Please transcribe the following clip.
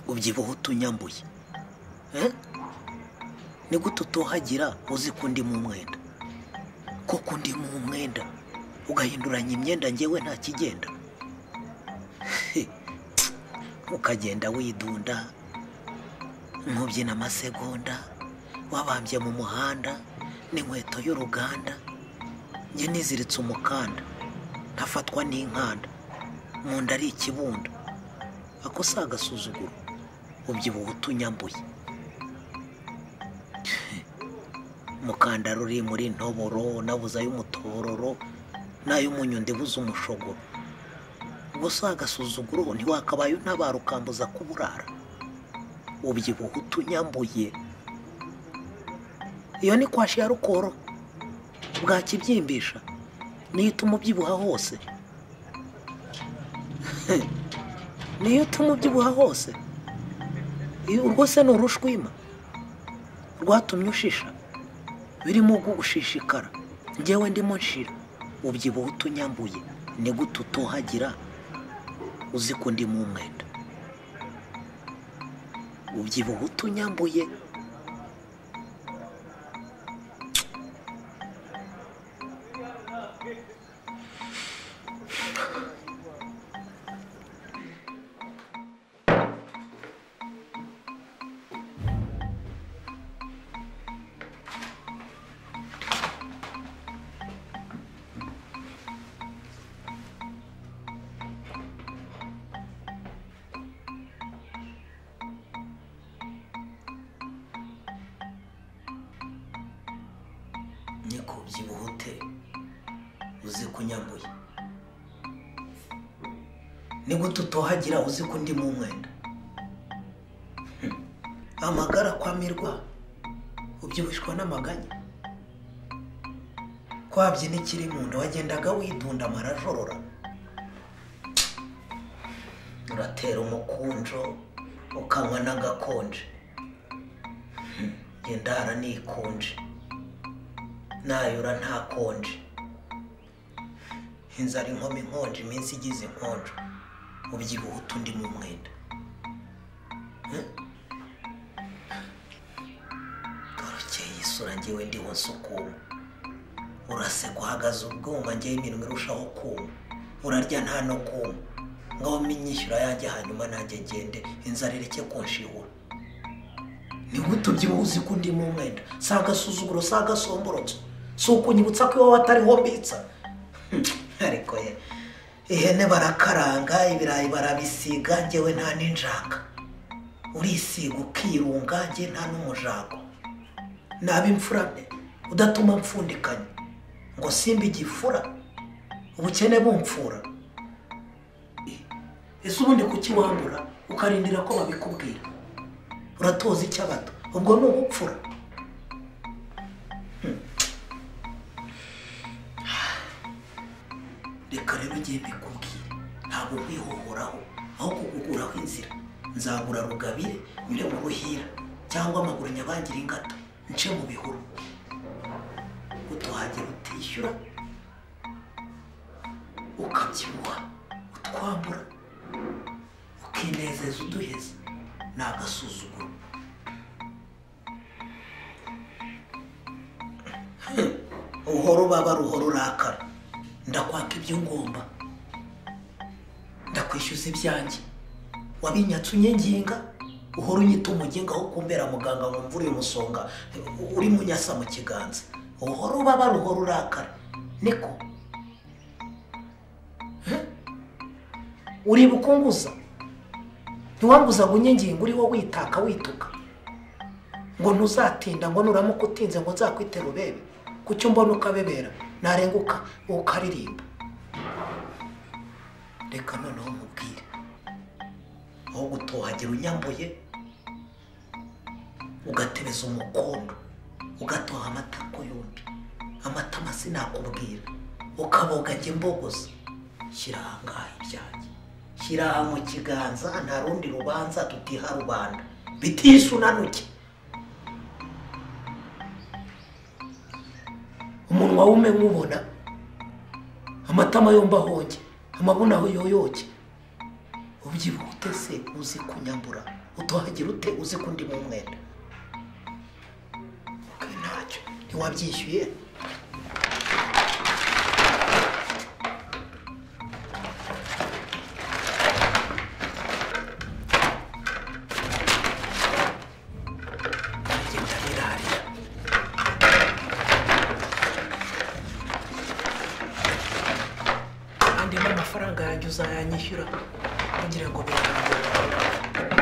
ubyibuha utunyambuye ni gute utuhagira uzi ko ndi mu mwenda koko ndi mu mwenda ugahinduranya imyenda ngewe nta kigenda ukagenda widunda nkubyina amasegonda wabambye mu muhanda n'inkweto y'uruganda njye niziritse umukanda ntafatwa n'inkanda mu nda ari ikibundo ako si agasuzuguro ubyibuha utunyambuye mukandara uri muri ntoboro nabuze ay'umutororo n'ay'umunyu ndibuze umushogoro ubwo si agasuzuguro ntiwakabaye untabara ukambuza kuburara ubyibuha utunyambuye iyo ni kwashi ya rukoro bwakibyimbisha niyo ituma ubyibuha hose niyo ituma ubyibuha hose urwo se ni urushwima rwatumye ushisha birimo gushishikara ngewe ndimo nshira ubyibuha utunyambuye ni gute utuhagira uzi ko ndi mu mwenda ubyibuha utunyambuye niko ubyibuha ute uzi ko unyambuye ni gute utohagira uzi ko undi mu mwenda amagara kwamirwa ubyibushwa n'amaganya kwabyina ikiri mu nda wagendaga widunda amarajorora uratera umukunjo ukanywa n'agakonje Hmm, njye ndara nikunje nayura nta konje inzara inkoma inkonje iminsi igize inkonjo ubyibuha utundi mu mwenda Hmm? dorokeye isura ngewe ndiho nsukuma urase guhagaze ubwuma ngewe iminwa irushaho kuma urarya nta no kuma ngaho mpinyishyura yanjye hanyuma nanjye ngende inzara ireke kunshihura ni gute ubyibuha uzi ko undi mu mwenda si agasuzuguro si agasomborotso si ukunyibutsa ko iwawe atariho mbitsa ariko ye ihene barakaranga ibirayi barabisiga ngewe nta n'injaka urisiga ukirunga ngewe nta n'umujago naba imfurane udatuma mfundikanya ngo simba igifura ubukene bumfura Eh, ese ubundi kukiwambura ukarindira ko babikubwira uratoza icy'abato ubwo ni ubupfura Hmm. reka rero ngiye mbikubwire ntabwo nkwihohoraho aho kukuguraho inzira nzagura rugabire nyure mu ruhira cyangwa amaguru nyabangire ingata nce mu bihuru utuhagira utishyura ukabyibuha utwambura ukinezeza uduheza ni agasuzuguro uhora ubaba ruhora urakara ndakwaka ibyo ngomba ndakwishyuza ibyanjye wabinyatse unyenginga uhora unyita umuginga aho kumbera muganga wumva uri umusonga uri munyasa mu kiganza uhora ubaba ruhora urakara niko Hmm? uri bukunguza ntiwambuzaga unyengingo uriho witaka wituka ngo ntuzatinda ngo nuramuka utinze ngo nzakwite rubebe kuki mbona ukabebera narenguka ukaririmba reka noneho mubwire aho gutohagira unyambuye ugatebeza umukondo ugatoha amatako yombi amatama sinakubwira ukaboga njye mbogoza shyira ahangaha ibyanjye shyira aha mu kiganza nta rundi rubanza tutiha rubanda bitishe unanuke umunwa wume nk'ubona amatama yombi ahonge amabuno aho yoyoke ubyibuha ute se uzi kunyambura utohagira ute uzi ko undi mu mwenda okay, ntacyo ntiwabyishyuye agenda birariya kandi n'amafaranga yanjye uzayanyishyura kugira ngo birangiye